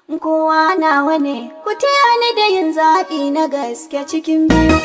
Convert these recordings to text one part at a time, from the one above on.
kowa nawa ne ku taya ni da yin zaɓi na gaske cikin biyu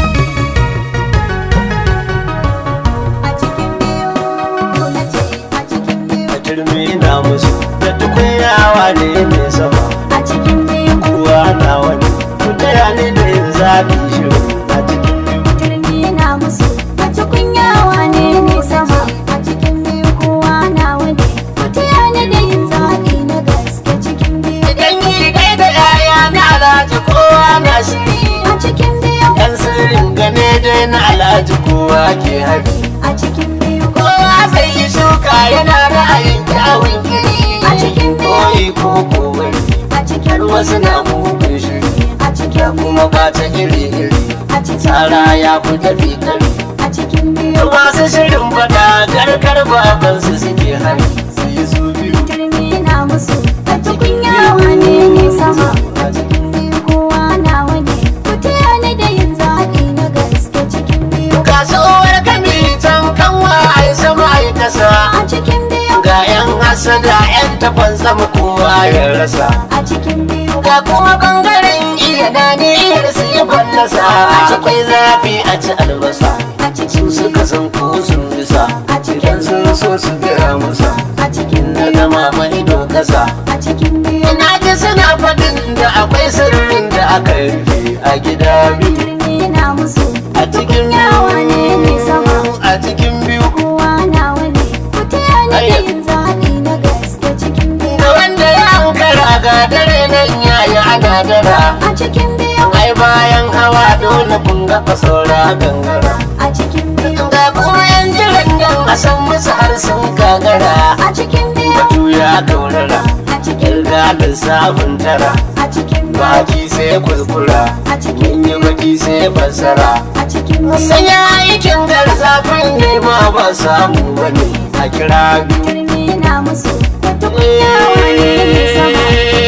a cikin biyu na ce a cikin biyu a turmi na musu da tukunyawa ne mai sama a cikin biyu kowa na wani ku taya ni da yin zaɓi shiru a cikin biyu turmi na musu wacce kunyawa ne ne sama a cikin biyu kowa nawa ne ku taya ni da yin zaɓi na gaske cikin biyu idan yi kai da yaya na alhaji kowa na shiri a cikin biyu yan sirrin gane dai na alhaji kowa ke hari a cikin biyu kowa sai yi shuka yana ra'ayin kyawun iri A cikin biyu. koyi ko kowai a cikin har wasu na mugun shiri a cikin biyu kuma ba ta iri iri a cikin tsara ya fi tafi kari a cikin biyu masu shirin fada garkar babansu suke hari su yi su biyu turmi na musu wacce kunyawa ne ne sama a cikin biyu kowa nawa ne ku taya ni da yin zaɓi na gaske cikin biyu kasuwar kami can kanwa ai sama ai kasa a cikin biyu ga yan hasada yan tafan sama kowa ya rasa a cikin biyu ga kuma bangaren iya na niyyar su yi fallasa akwai zafi a ci albasa a cikin su suka san ko sun bisa idan sun so su gaya musa a cikin na biyu gama mai kasa a cikin biyu ina ji suna faɗin da akwai sirrin da aka rufe a gida biyu turmi na musu a cikin yawa ne ne sama a cikin biyu kowa nawa ne ku taya ni da yin zaɓi na gaske cikin biyu da wanda ya ankara ga dare nan yayi ana dara a cikin biyu ai bayan hawa dole kun ga fasaura gangara a cikin biyu ga kuma yan jiran nan a san musu har sun gagara a cikin biyu batu ya gaurara a cikin kirga lissafin tara a cikin biyu baki sai kuskura a cikin mun yi baki sai fassara a cikin biyu sanya aikin garzafin ne ma ba samu bane a kira biyu turmi na musu wata kunyawa ne ne sama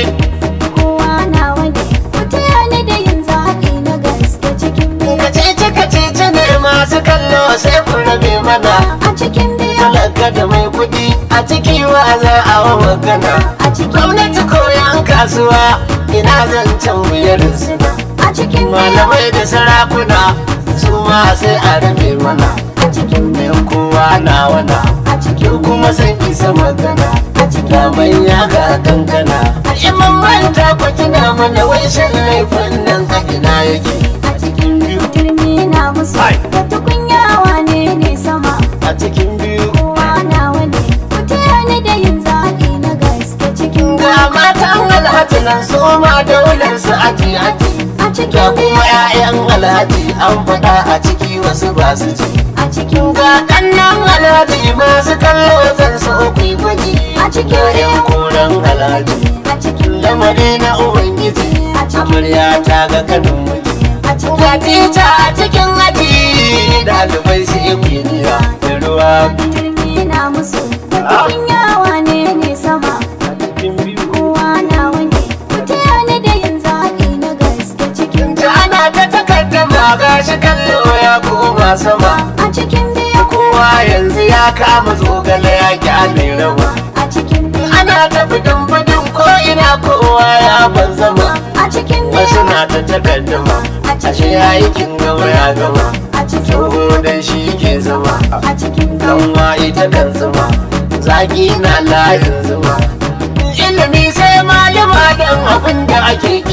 kowa nawa ne ku taya ni da yin zaɓi na gaske cikin biyu kacici kacici ne masu kallo sai ku rabe mana a cikin biyu talaka da mai kudi a ciki wa za a wa magana a cikin gwamnati ko yan kasuwa ina zancen wuyar suna a cikin biyu malamai da sarakuna su ma sai a rabe mana a cikin biyu mai kowa na wana a cikin yau kuma sai isa magana a cikin ga manya ga kankana a iman manta ku tuna mana wai shan laifin nan a ina yake a cikin biyu turmi na musu Hai. wata kunyawa ne ne sama a cikin biyu kowa nawa ne ku taya ni da yin zaɓi na gaske cikin ga biyu matan alhaji nan su ma daular su aji aji a ga cikin biyu kuma 'ya'yan alhaji an faɗa a ciki wasu ba su ji a cikin ga kannan alhaji masu kallo zan so ku yi gwaji A cikin ga 'yan koren alhaji a cikin lamari na ubangiji A cikin- amarya ta ga kanin miji a cikin ga tita a cikin aji ɗalibai su yi kwiniya da ruwa biyu turmi na musu wata kunyawa ne ne sama a cikin biyu kowa nawa ne ku taya ni da yin zaɓi na gaske cikin ta ana ta takaddama ga shi kallo ya koma sama a cikin biyu kowa yanzu ya kama zogale ya kyale rawa a cikin biyu ana ta bidin bidin ko ina kowa ya ban zama a cikin wasu biyu na ta takaddama ashe ya yi kin gama ya gama a cikin tsoho dan shi ke zama a cikin biyu kanwa ita kan zama zaki na layin zuma ilimi sai malama dan abin da ake